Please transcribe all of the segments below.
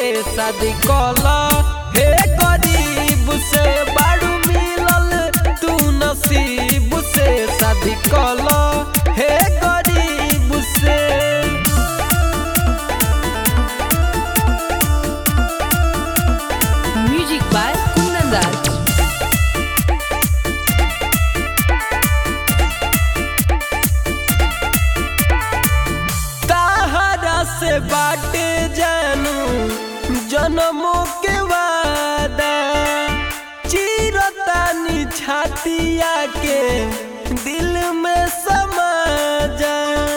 शादी कला हे गरीब से बाड़ू मिलल तू नसीब से शादी कला हे गरीब से Music by Kundan Raj. ताहरा से बाटे जानू जन्मों के वादा चिरतानी छातिया के दिल में समा जा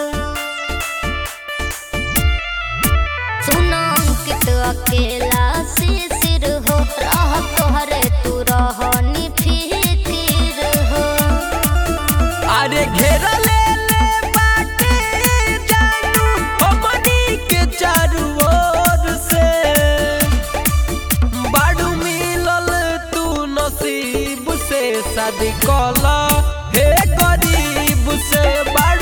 सुना अंकित अकेला शिशिर हो रह तोहरे तू रहनी फिकिर हो अरे घेरा ले ले बाटे जानू हमनी के चारू ओर से बाड़ू मिलल तू नसीब से शादी कला हे गरीब से बाड़ू